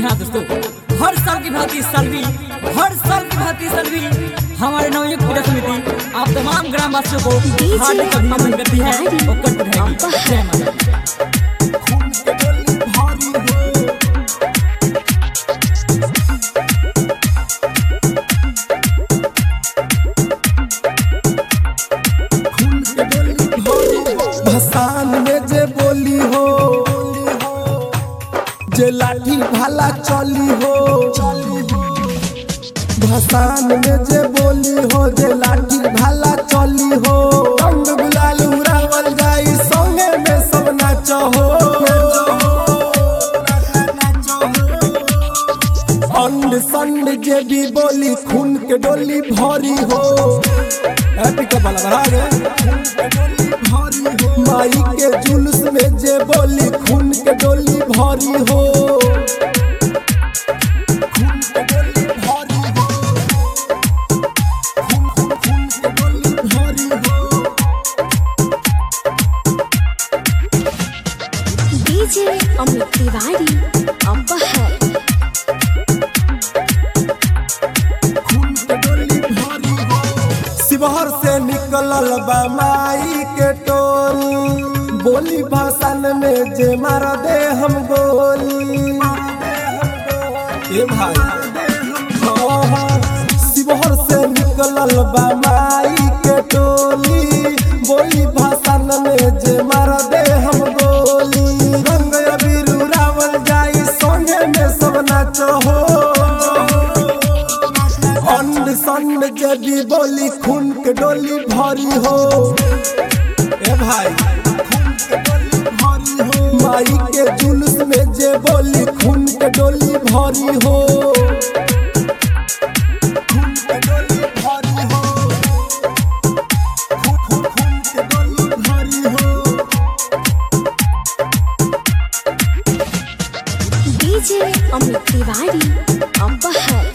हाँ दोस्तों हर साल की भांति इस साल भी हर साल की भांति इस साल भी हमारे नवयुग पूजा समिति आप तमाम ग्रामवासियों को हार्दिक अभिनंदन करती है और करती रहेगी जय माता दी। भसान में जे बोली हो जे लाठी भाला चली हो भसान में जे बोली हो जे लाठी भाला चली हो रंग गुलाल उड़ावल जाई संगे में सब नाच हो अंड संड जे भी बोली खून के डोली भरी हो हैप्पी कपाला बढ़ा गए माई के जुलूस में जे बोली खून के डोली भरी हो खून के डोली भरी हो। खून- खून- खून के डोली भरी हो। डीजे अमित तिवारी अपहर खून के डोली भरी हो। शिवहर से निकलल बा माई के टोली बोली भाषण में जे मार दे हम गोली ए भाई हाँ, हाँ, शिवहर से निकलल बा माई के टोली बोली भाषण में जे मार दे हम गोली रंग अबीर उड़ावल जाई संगे में सब नाच हो अंड संड जबी बोली खून के डोली भरी हो ए भाई खून के डोली भरी हो माई के जुलूस में जे बोली खून के डोली भरी हो खून के डोली भरी हो खून- खून- खून के डोली भरी हो डीजे अमित तिवारी अपहर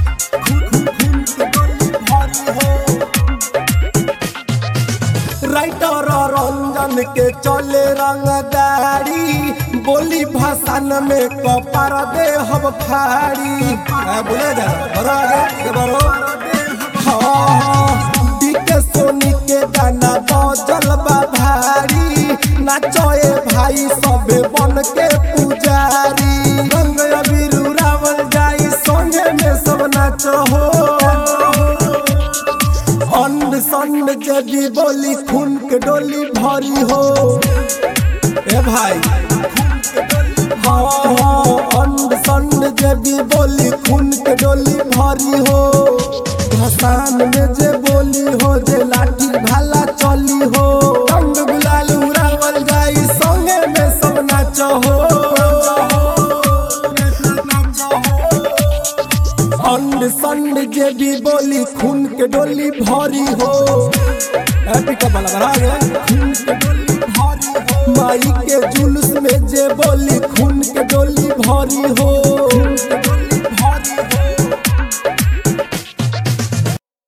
राइटर रंजन के चले रंगदारी बोली भाषण में कपार दे हम फाड़ी आ, बोले जा बरो आगे ये बरो हाँ डीके सोनी के गाना बजल बा भारी नाचोए भाई सबे बन के पुजारी रंग अबीर उड़ावल जाई संगे में सब नाच हो अंड संड जदी बोली खून के डोली भरी हो ए भाई हाँ हाँ अंड संड जदी बोली खून के डोली भरी हो भसान में जे बोली हो जे लाठी भाला चली हो रंग गुलाल उड़ावल जाई संगे में सब नाच हो अंड संड जे भी बोली खून के डोली भरी हो हैप्पी कपाला बढ़ा गए खून के डोली भरी हो माई के